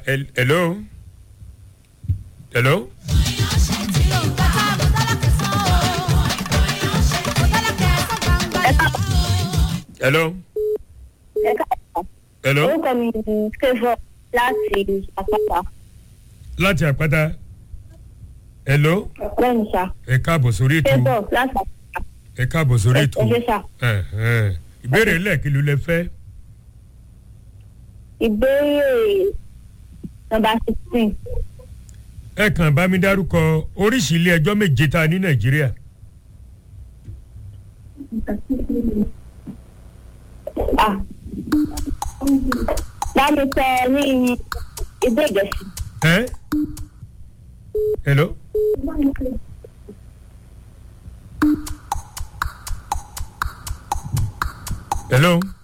hel- hello hello hello hello orúkọ mi ni favour láti àpáta láti àpáta hello lẹ́nu sá ẹ káàbọ̀ sórí ètò favour láti àpáta ẹ káàbọ̀ sórí ètò ẹ ṣe sá. ẹ ẹ ìbéèrè lẹ́ẹ̀kí ló lẹ fẹ́ ìbéèrè nọmba sixteen ẹ kàn bá mi dárúkọ oríṣi ilé ẹjọ́ méje tá a ní nàìjíríà ah bámi sọ ní ìdó ìgẹ̀sì ẹ hello hello